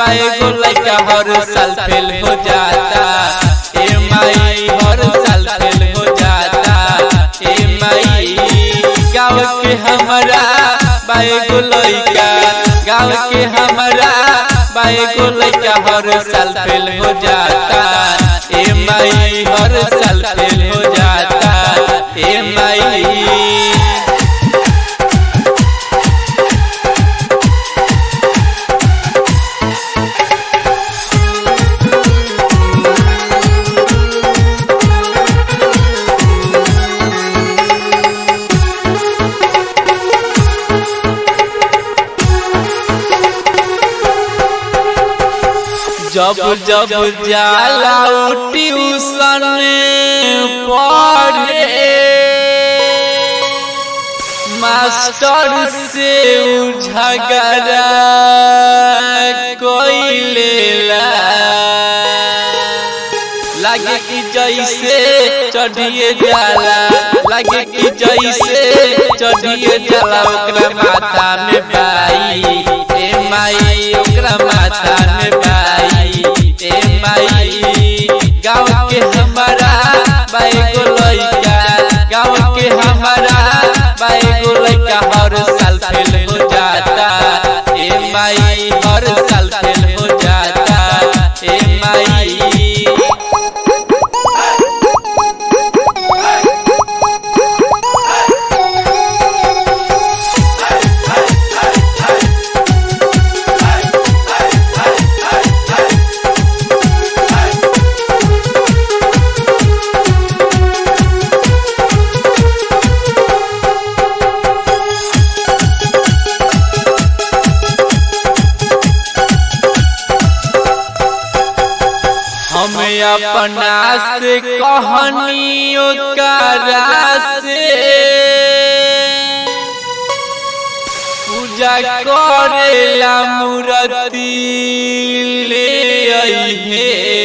बाए गो लइका हर साल फेल हो जाता ए माई हर साल फेल हो जाता ए माई गाँव के हमारा बाए गो लइका गाँव के हमारा बाए गो लइका हर साल फेल हो जाता ए माई हर साल फेल हो जाता ए माई जब जब जाला ट्यूशन पढ़े मास्टर से उ झगड़ा कोइलेला लागे कि जैसे चढ़िए जाला लागे कि जैसे चढ़िए जाला ओकरा माथा में बाई ए माई ओकरा माथा में बाई ए माई गाँव के हमारा बाई गो लइका गाँव के हमारा बाई गो लइका हर साल फेल हो जाता ए माई हर साल फेल हो जाता ए माई हम अपना से कहानियों करा से पूजा करेला मूर्ति ले अइहे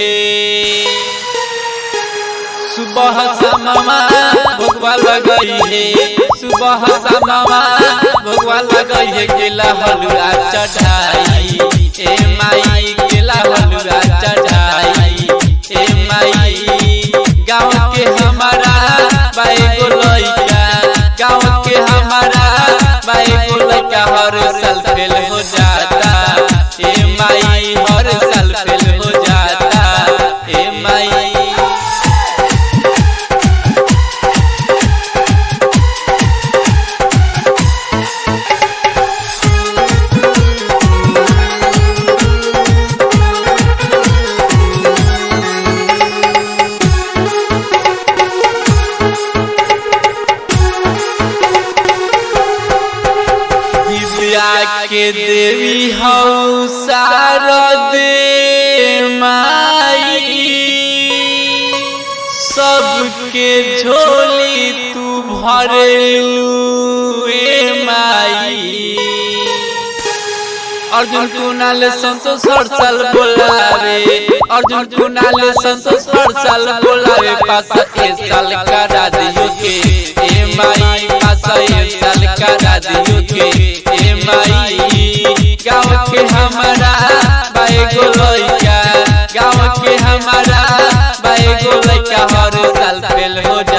सुबह समामा भगवा लगई है सुबह समामा भगवा लगई है केला हलुआ चढ़ाई ए माई केला हलुआ चढ़ाई ए माई गाँव के हमारा बाई गो लइका गाँव के हमारा बाई गो लइका हर साल फेल हो जाता ए माई हर साल फेल हो जाता ए माई विद्या के देवी हऊ शारद माई सबके झोली तू भरलू ए माई अर्जुन कुणाल संतोष हर साल बोलावे अर्जुन कुणाल संतोष हर साल बोलावे पास ए साल करा दियो के ए माई पास ए साल करा दियो के ए माई गाँव के हमारा बाई गो लइका गाँव के हमारा बाई गो लइका हर साल फेल हो